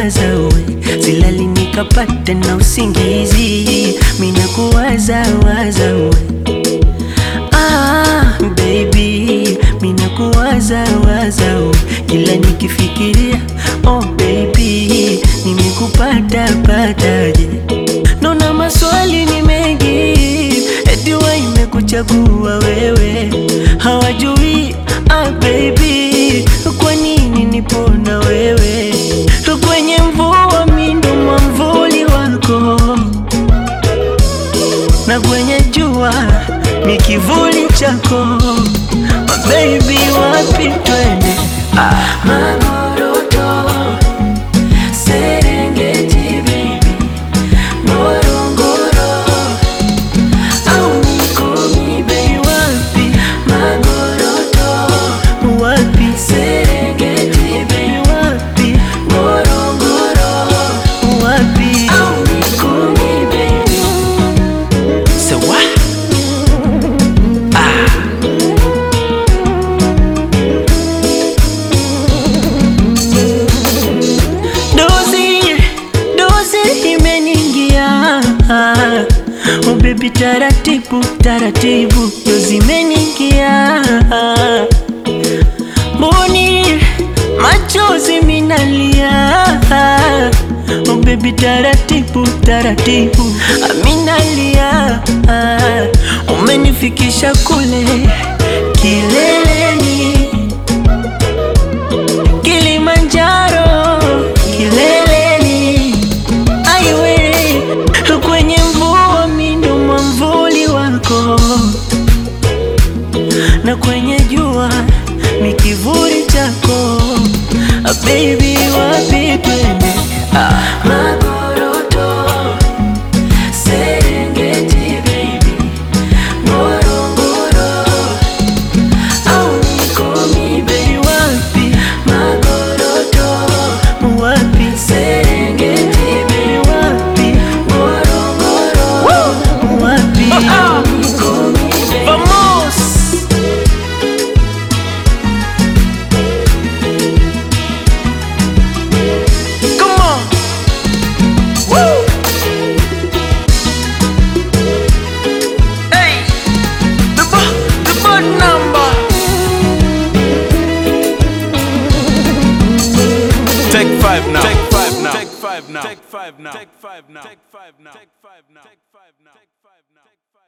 minakuwaza we, silali nikapata na usingizi, minakuwaza waza we Ah, baby, minakuwaza waza we, kila nikifikiria oh baby, nimekupata pataje? Naona maswali ni mengi, eti wa imekuchagua wewe, hawajui ah baby, kwa nini nipo na wewe kwenye mvua, mi ndo mwamvuli wako na kwenye jua ni kivuli chako oh, baby, wapi twende? Ah, Magoroto, Serengeti baby, Ngorongoro au Mikumi baby, wapi? Magoroto, wapi? Serengeti baby, wapi? Ngorongoro, wapi? Au Mikumi baby Sawa Dozi, dozi imeningia Oh baby taratibu, taratibu Dozi imeningia Mboni, machozi minalia Oh baby taratibu, taratibu Aminalia Umenifikisha kule kileleni Kilimanjaro kileleni, aiwe kwenye mvua, mi ndo mwamvuli wako, na kwenye jua mi kivuli chako. Ah, baby, wapi twende? Ah, Magoroto, Serengeti baby, Ngorongoro au Mikumi baby, wapi? Magoroto, wapi? Serengeti baby, wapi? Ngorongoro, wapi? Mikumi baby. Vamos! Come on! Woo! Hey! The bo- the board number. Take five now. Take five now. Take five now. Take five now. Take five now. Take five now. Take five now. Take five now.